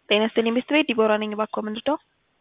ጤና ይስጥልኝ ቤት ቤት ዲቦራ ነኝ። እባክዎ ምን ልርዳው?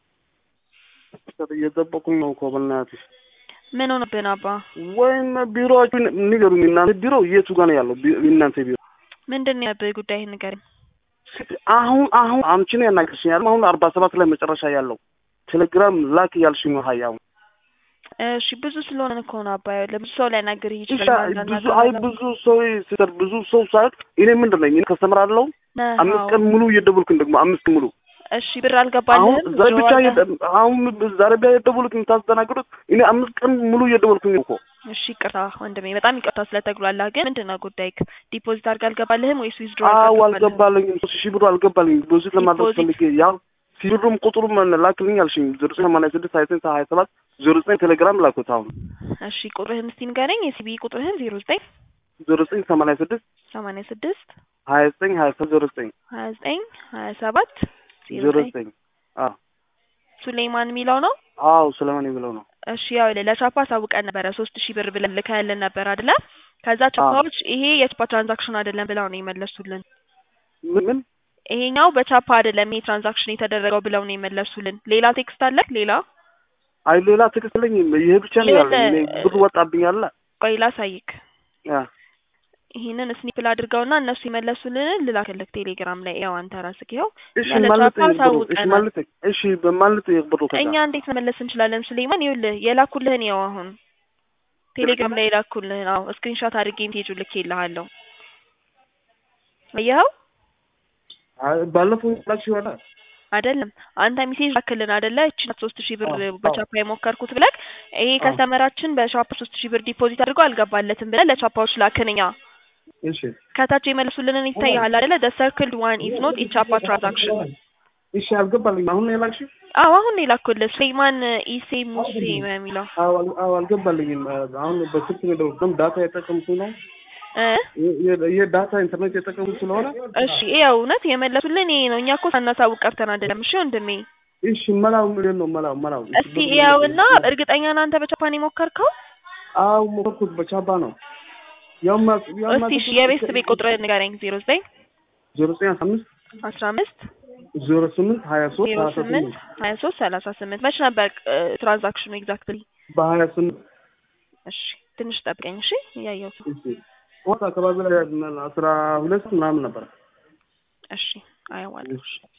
እየጠበቁኝ ነው እኮ በእናትሽ። ምን ሆነብን አባ? ወይም ቢሮዎቹን ንገሩኝ። እናንተ ቢሮ የቱ ጋር ነው ያለው? ቢ- እናንተ ቢሮ ምንድን ነው ያብህ ጉዳይ ንገረኝ። አሁን አሁን አንቺ ነው ያናገርሽኝ ያለው አሁን አርባ ሰባት ላይ መጨረሻ ያለው ቴሌግራም ላክ ያልሽኝ ነው ሀያው እሺ ብዙ ስለሆነ እኮ ነው አባ። ለብዙ ሰው ሊያናግርህ እሺ፣ ይችላል። ብዙ አይ ብዙ ሰው ሲሰር ብዙ ሰው ሳይሆን እኔ ምንድን ነኝ እኔ ከስተመር አለው ነህ፣ አምስት አዎ። ቀን ሙሉ እየደወልኩኝ ደግሞ አምስት ሙሉ እሺ ብር አሁን አልገባልህም? ዛሬ ብቻ ጆሮ አለ? እየደ- አሁን ዛሬ ብቻ እየደወልኩኝ የምታስተናግዱት እኔ አምስት ቀን ሙሉ እየደወልኩኝ እኮ እሺ ይቅርታ ወንድሜ፣ በጣም ይቅርታ ስለተጉላላ። ግን ምንድን ነው ጉዳይክ? ዲፖዚት አድርገህ አልገባልህም ወይስ ዊዝድሮ አዎ አልገባልኝም። ሶስት ሺህ ብሩ አልገባልኝም። ዲፖዚት ለማድረግ ዲፖዚት? ፈልጌ ያው ሲብሩም ቁጥሩም ላክልኝ አልሽኝ ዜሮ ዘጠኝ ሰማንያ ስድስት ሀያ ዘጠኝ ሀያ ሰባት ዜሮ ዘጠኝ ቴሌግራም ላኩት። አሁን እሺ ቁጥርህን እስቲ ንገረኝ። የሲቢ ቁጥርህን ዜሮ ዘጠኝ ዜሮ ዘጠኝ ሰማንያ ስድስት ሰማንያ ስድስት ሀያ ዘጠኝ ሀያ ሰባት ዜሮ ዘጠኝ ሀያ ዘጠኝ ሀያ ሰባት ዜሮ ዜሮ ዘጠኝ ዘጠኝ አዎ ሱሌይማን የሚለው ነው። አዎ ስለማን የሚለው ነው። እሺ ያው ለቻፓ አሳውቀን ነበረ ሶስት ሺህ ብር ብለን ልከህልን ነበር አይደለ? ከዛ ቻፓዎች ይሄ የቻፓ ትራንዛክሽን አይደለም ብለው ነው የመለሱልን። ምን ምን ይሄኛው በቻፓ አይደለም ይሄ ትራንዛክሽን የተደረገው ብለው ነው የመለሱልን። ሌላ ቴክስት አለ? ሌላ አይ ሌላ ትክክል ለኝ ይሄ ብቻ ነው ያለኝ። እኔ ብር ወጣብኝ አለ ቆይ ላሳይክ። ያ ይሄንን ስኒፕል አድርገውና እነሱ የመለሱልን ልላክልክ ቴሌግራም ላይ ያው አንተ ራስህ ይኸው እሺ ያለ ማለት ቻፓ ብሩ እሺ አሳውቀናል። ማለት እሺ በማለት ብሩ ከዛ እኛ እንዴት መመለስ እንችላለን? ሱሌይማን ይኸውልህ የላኩልህን ያው አሁን ቴሌግራም ላይ የላኩልህን አዎ ስክሪንሾት አድርጌ ሜሴጁ ልኬልሃለሁ። አየኸው አይ ባለፈው ላክሽ ይሆና አይደለም አንተ ሜሴጅ ላክልን አይደለ? እቺ ናት ሶስት ሺህ ብር አዎ፣ በቻፓ የሞከርኩት ብለህ ይሄ አዎ። ከስተመራችን በቻፓ ሶስት ሺህ ብር ዲፖዚት አድርጎ አልገባለትም ብለህ ለቻፓዎች ላክን እኛ እሺ ከታች የመለሱልንን ይታያል አይደለ? the circled one is not a ቻፓ transaction እሺ አልገባልኝ አሁን ነው የላክሽው? አዎ አሁን ነው የላኩልህ ሱሌይማን ኢሴ ሙሴ የሚለው አዎ አል- አዎ አልገባልኝም። አሁን በስልክ ነው የደወልኩት። ዳታ የጠቀምኩ ነው እ የ- የዳታ ኢንተርኔት የጠቀምኩ ስለሆነ እሺ ያው እውነት የመለሱልን ይሄ ነው። እኛ እኮ ሳናሳውቅ ቀርተን አይደለም። እሺ ወንድሜ እሺ መላው ምንድን ነው መላው መላው እስቲ ያውና እርግጠኛ ነህ አንተ በቻፓን የሞከርከው? አዎ ሞከርኩት በቻባ ነው ያማ ያማ እስቲ እሺ የቤት ቤት ቁጥር ንገረኝ። ዜሮ ዘጠኝ ዜሮ ዘጠኝ አስራ አምስት አስራ አምስት ዜሮ ስምንት ሀያ ሶስት ዜሮ ሰላሳ ስምንት ስምንት ሀያ ሶስት ሰላሳ ስምንት መች ነበር ትራንዛክሽኑ ኤግዛክትሊ? በሀያ ስምንት እሺ ትንሽ ጠብቀኝ እሺ። እያየሁት ነው። እሺ ወጥ አካባቢ ላይ አስራ ሁለት ምናምን ነበር። እሺ አየዋለሁ። እሺ